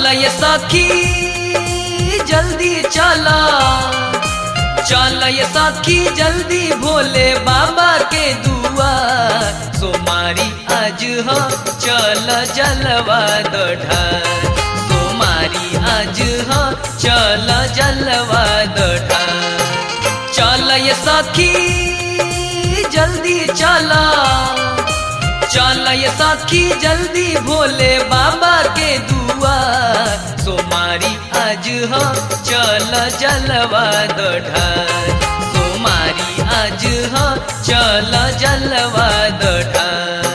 ये सखी जल्दी चला चल ये सखी जल्दी भोले बाबा के दुआ सोमारी आज हो चल जलवा दढ़ार सोमारी आज हो चल जलवा दढ़ार चल ये सखी जल्दी चला चल ये सखी जल्दी भोले बाबा के दुआ सोमारी आज हो चल जलवा दढ़ार सोमारी आज हो चल जलवा दढ़ार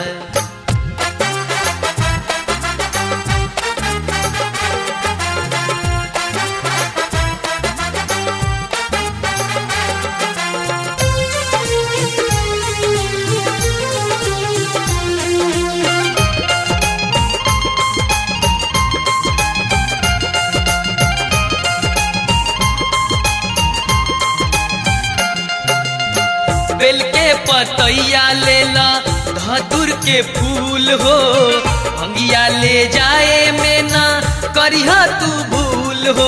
बेल के पतैया लेला धतुर के फूल हो भंगिया ले जाए में ना करिह तू भूल हो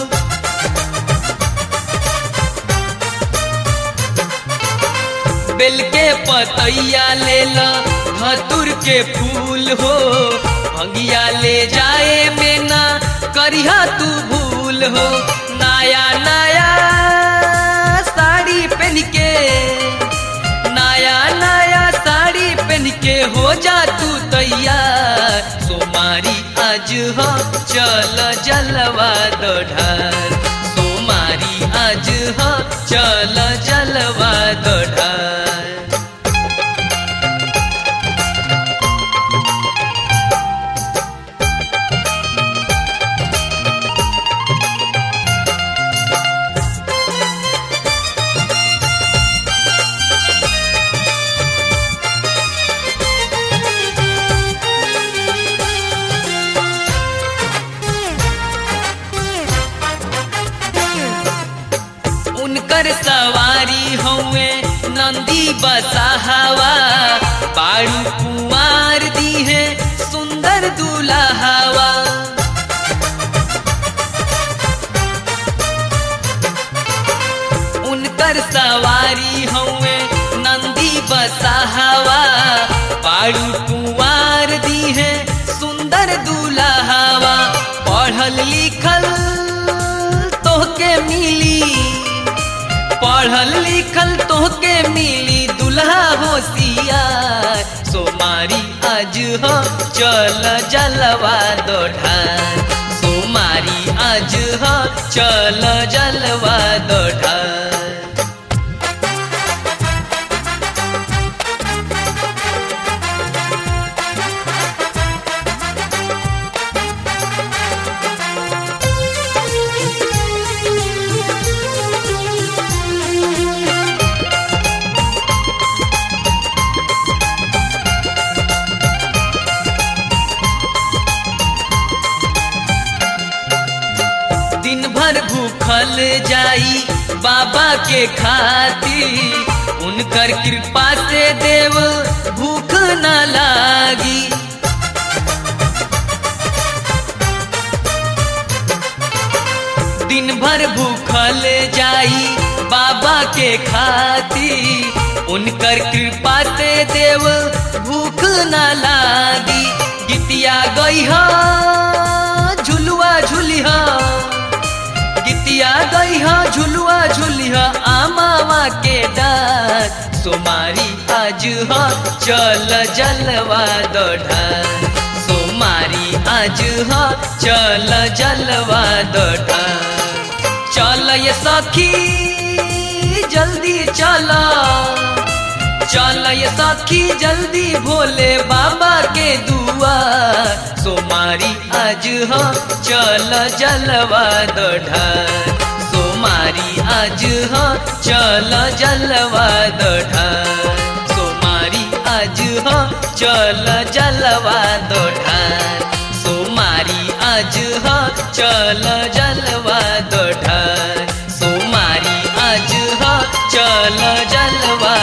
बेल के पतैया लेला धतुर के फूल हो भंगिया ले जाए में ना करिह तू भूल हो नया नया साड़ी पहन के नया नया साड़ी पहन के हो जा तू तैयार सोमारी आज हो चल जलवा दढ़ार सोमारी आज हो चल जलवा दढ़ार उनकर सवारी हवे नंदी बसाहवा बाड़ू कुमार दी है सुंदर दुल्हावा उनकर सवारी हवे नंदी बसाहवा बाड़ू कुमार दी है सुंदर दुल्हावा पढ़ल लिखल तोहके मिली पढ़ल लिखल तोहके मिली दुल्हा होशियार सोमारी आज हो चल जलवा दढ़ार सोमारी आज हो चल जलवा दढ़ार दिन भर भूखल जाई बाबा के खातिर उनकर कृपा से देव भूख न लागी दिन भर भूखल जाई बाबा के खातिर उनकर कृपा से देव भूख न लागी गीतिया गई हो झुलुआ झुलिहा गीतिया गई हो झुलुआ झुलिहा आमावा के डार सोमारी आज हो चल जलवा दढ़ार सोमारी आज हो चल जलवा दढ़ार चल ये सखी जल्दी चला चल ये सखी जल्दी भोले बाबा के दुआ सोमारी आज हो चल जलवा दढ़ार सोमारी आज हो चल जलवा दढ़ार सोमारी आज हो चल जलवा दढ़ार सोमारी आज हो चल जलवा दढ़ार सोमारी आज हो चल जलवा